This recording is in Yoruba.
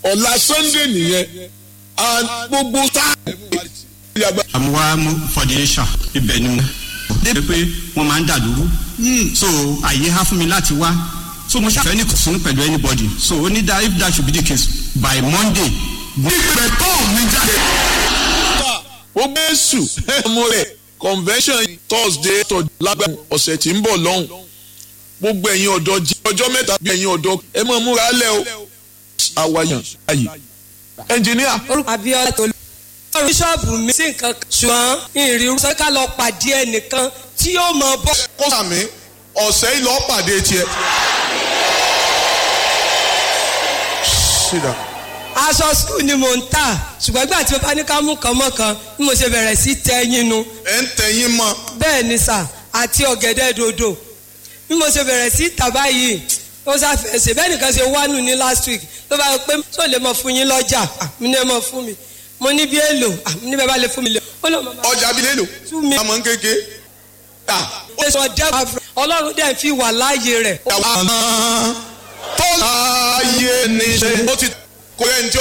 ọ̀la sunday nìyẹn and gbogbo táàmù àmúwá foundation ibẹ̀ ni mo débi pé wọ́n máa ń dà lóru so àyè há fún mi láti wá so mo ṣàfẹ́ ní kò sínú pẹ̀lú anybody so ó ní that if that should be the case by monday. nígbà tó mi jáde. gbogbo èṣù ọmọ rẹ̀ convention thursday tọ́jú lágbàá ọ̀sẹ̀ tí ń bọ̀ lọ́hùn gbogbo ẹ̀yin ọ̀dọ́ jí ọjọ́ mẹ́ta bí ẹ̀yin ọ̀dọ́ ẹ máa múra lẹ́ o àwàyàn ayé ẹnjìníà. abiola tó lọ bíṣọ́ọ̀bù mi sí nǹkan kan ṣùgbọ́n ìrìn sọ́ká lọ pàdé ẹnìkan tí yóò mọ bọ́. kó sàmì ọ̀sẹ̀ yìí lọ́ọ́ pàdé tiẹ̀. Sit aṣọ skul ni mò ń tà ṣùgbọ́n ìgbà tí mo bá ní ká mú kan mọ́ kan bí mo ṣe bẹ̀rẹ̀ sí tẹ́yìn nu ẹ̀ ń tẹ̀yìn mọ́. bẹ́ẹ̀ ni sà àti ọ̀gẹ̀dẹ̀ dòdò bí mo ṣe bẹ̀rẹ̀ sí tà báyìí ó ṣàfẹ́ ṣe bẹ́ẹ̀ nìkan ṣe wánu ní last week ló bá yọ pé tó lè mọ fún yín lọ́jà mi ní ẹ mọ fún mi mo ní bí èlò mi ní bẹ́ẹ̀ bá lè fún mi lè ó lọ mọ ọjà bíi lélo tú mi. àmọ́ ń kéke. ó sọ dẹ́kun ọlọ́run dẹ̀ fi wà láàyè rẹ̀ tó láàyè ní ṣe. ó ti kó yẹn tí